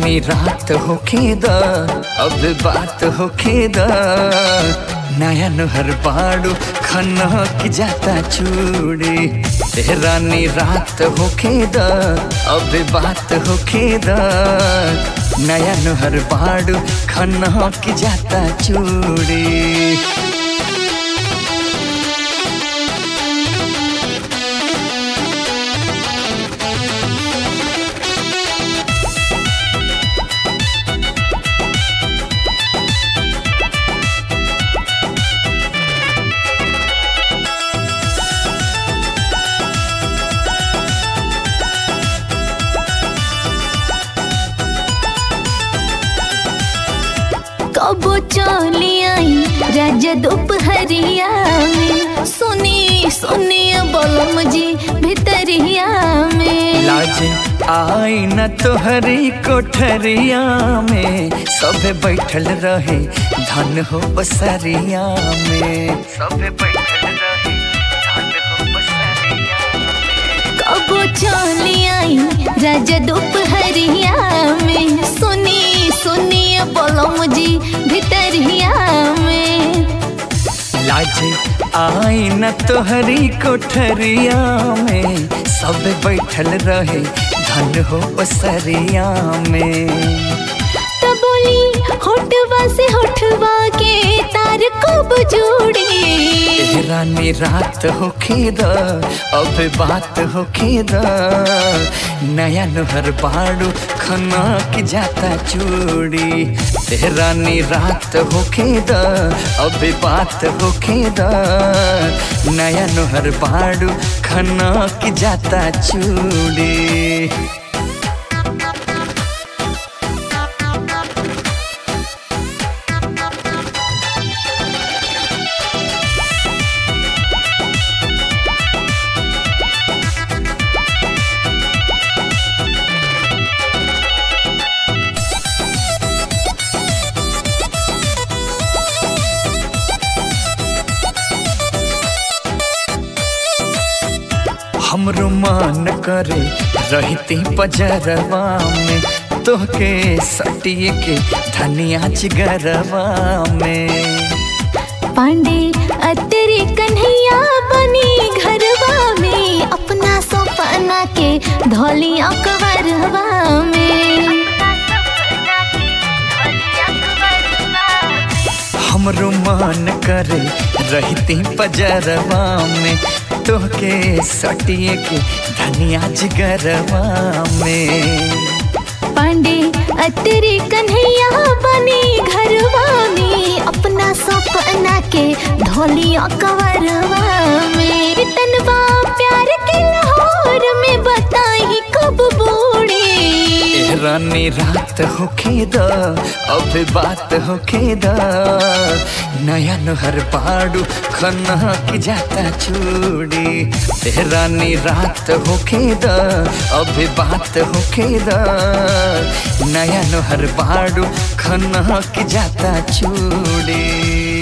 रानी रात होखे द अब बात होखे द नया नहर बाड़ू खन्ना की जाता चूड़ी ए रानी रात होखे द अब बात होखे द नया नहर बाड़ू खन्ना की जाता चूड़ी कबो चली आई राजा दोपहरिया में सुनी सुनी बोलम जी भितरिया में लाज आई न तोहरी कोठरिया में सब बैठल रहे धन हो बसरिया में सब बैठल रहे धन हो बसरिया कबो चली आई राजा दोपहरिया में सुनी सुनी बोलम जी भितरिया में लाज आई न तोहरी कोठरिया में सब बैठल रहे धन हो बसरिया में त बोली होठवा से होठवा के तार कब जोड़ी ए रानी रात होखे द अब बात होखे द नया नहर बाड़ू खना की जाता चूड़ी ए रानी रात होखे द अब बात होखे द नया नहर बाड़ू खना की जाता चूड़ी हमरो मान करे रहती पजरवा में तोहके सटिए के धनिया चिगरवा में पांडे अतरे कन्हैया बनी घरवा में अपना सपना के धोली अकबरवा में हमरो मान करे रहती पजरवा में तोहके सटिए के धनिया जिगरवा में पांडे अतरे कन्हैया बनी घरवा में अपना सपना के धोली अकबरवा में तनवा प्यार के लाहौर में बताई कब बूढ़ी ए रानी रात होखे द अब बात होखे द नया नहर पाड़ू खन्ना की जाता चूड़ी ए रानी रात होखे द अब बात होखे द नया नहर पाड़ू खन्ना की जाता चूड़ी